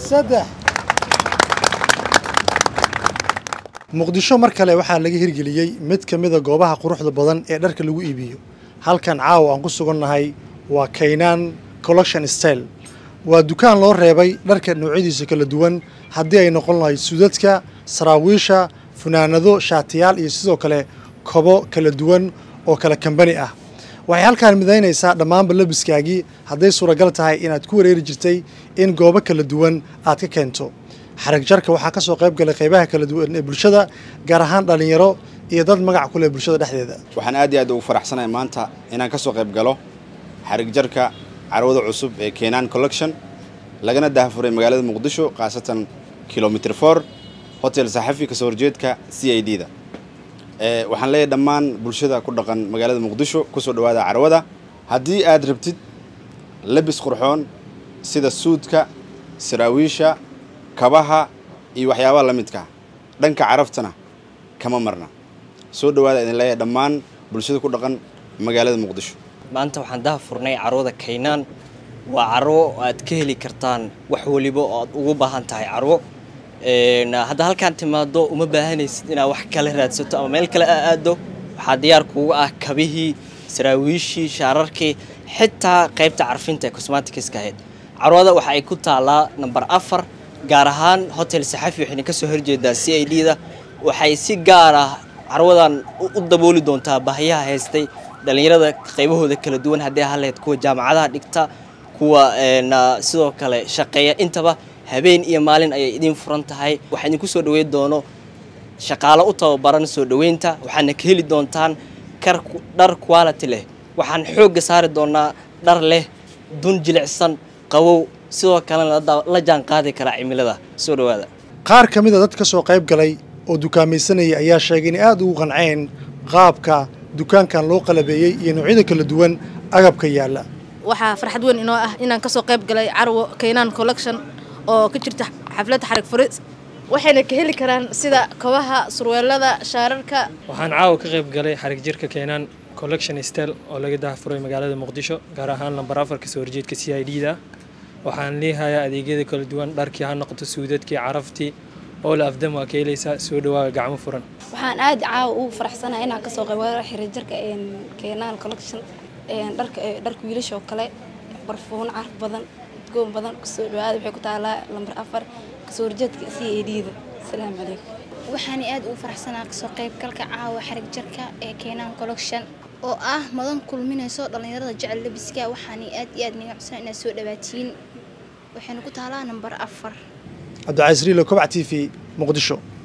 saddex muqdisho mar kale waxaa laga hirgeliyey mid ka mida goobaha quruxda badan ee dharka lagu iibiyo halkan caawa aan ku sugannahay waa kaynaan collection style waa dukaan loo reebay dharka noocyadiisa kala duwan haddii ay noqon lahayd sudadka saraawiisha funaanado shaatiyaal iyo sidoo kale kobo kala duwan oo kala kambani ah waxay halkaan midaynaysaa dhammaanba labiskaagii hadday suuragal tahay inaad ku wareeri jirtay in goobo kala duwan aad ka keento xarag jarka waxaa ka soo qayb galay qaybaha kala duwan ee bulshada gaar ahaan dhallinyaro iyo dad magac ku leh bulshada dhexdeeda waxaan aad iyo aad ugu faraxsanahay maanta inaan ka soo qayb galo xarig jarka carwada cusub ee keenaan collection lagana dahafuray magaalada muqdisho khaasatan kilomitr for hotel saxafi kasoo horjeedka c i d da waxaan leeyahay dhammaan bulshada ku dhaqan magaalada muqdisho kusoo dhawaada carwada haddii aad rabtid labis qurxoon sida suudka saraawiisha kabaha iyo waxyaabaha la midka dhanka caraftana kama marna soo dhawaada idin leeyahay dhammaan bulshada ku dhaqan magaalada muqdisho maanta waxaan daha furnay carwada kaynaan waa carwo aad ka heli kartaan wax waliba oo aad ugu baahan tahay carwo hadda halkaan timaado uma baahanaysid inaad wax kale raadsato ama meel kale aa aado waxaa diyaar kuuga ah kabihii saraawiishii shaararkii xitaa qaybta carfinta ee cosmaticska ahayd carwada waxa ay ku taalaa namber afar gaar ahaan hotel saxafi waxayna kasoo horjeedaa c i d da waxay si gaar ah carwadan u dabooli doontaa baahiyaha haystay dhallinyarada qaybahooda kala duwan haddii haleed kuwa jaamacadaha dhigta kuwa sidoo kale shaqeeya intaba habeen iyo maalin ayay idiin furan tahay waxaa idinku soo dhaweyn doono shaqaalo u tababaran soo dhaweynta waxaana ka heli doontaan dhar quality leh waxaan xoogga saari doonaa dhar leh dun jilicsan qabow sidoo kalena la jaan qaadi karaa cimilada soo dhawaada qaar ka mid a dad ka soo qayb galay oo dukaamaysanaya ayaa sheegay inay aada ugu qanceen qaabka dukaankan loo qalabeeyey iyo noocyada kala duwan agabka yaalla waxaa farxad weyn inoo ah inaan kasoo qayb galay carwo kaynaan collection oo ka jirta xafladda xarig furis waxayna ka heli karaan sida kabaha surweelada shaararka waxaan caawa ka qayb galay xarig jirka keenaan collection stel oo laga dahafuray magaalada muqdisho gaar ahaan lambar afarka soo horjeedka c i d da waxaan leehayaa adeegyada kala duwan dharkii ha noqoto suudadkii caraftii oo la afdam waa ka helaysaa soo dhawaaga gacmo furan waxaan aad caawa ugu faraxsanahay inaan kasoo qayb galo xarig jirka keenaan collection dharka dharka wiilasha oo kale barfuun carf badan udgoon badan kusoo dhawaada waxay ku taalaa lambar afar kasoo horjeedka c a d da asalaamu calaykum waxaana aad ugu faraxsanaa kasoo qaybgalka caawa xarig jarka ee keenaan collection oo ah madan kulminayso dhallinyarada jecel labiska waxaana aad iyo aad niga codsanaa inaad soo dhawaatiin waxayna ku taalaa nambar afar cabdicasiis riilo kobca t v muqdisho